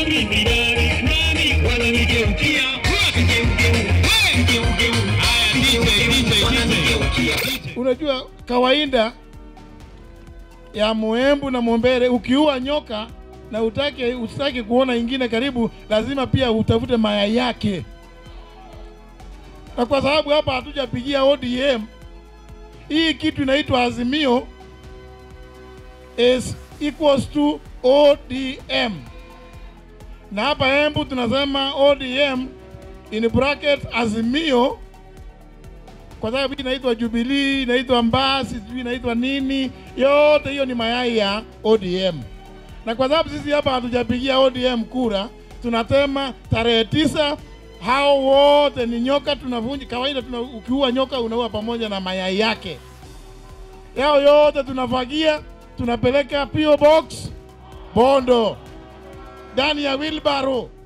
mimi nani nani wananigeukia kigeugeu Hey! kigeugeu haya DJ DJ wananigeukia Unajua kawaida ya muembu na mwombere, ukiua nyoka na utake usitaki kuona ingine karibu, lazima pia utafute mayai yake. Na kwa sababu hapa hatujapigia ODM, hii kitu inaitwa Azimio is equals to ODM, na hapa Embu tunasema ODM in bracket Azimio kwa sababu hii inaitwa Jubilee, inaitwa Mbasi, sijui inaitwa nini, yote hiyo ni mayai ya ODM. Na kwa sababu sisi hapa hatujapigia ODM kura, tunasema tarehe tisa hao wote ni nyoka, tunavunja kawaida. Tuna, ukiua nyoka unaua pamoja na mayai yake, yao yote tunafagia, tunapeleka PO Box Bondo ndani ya wheelbarrow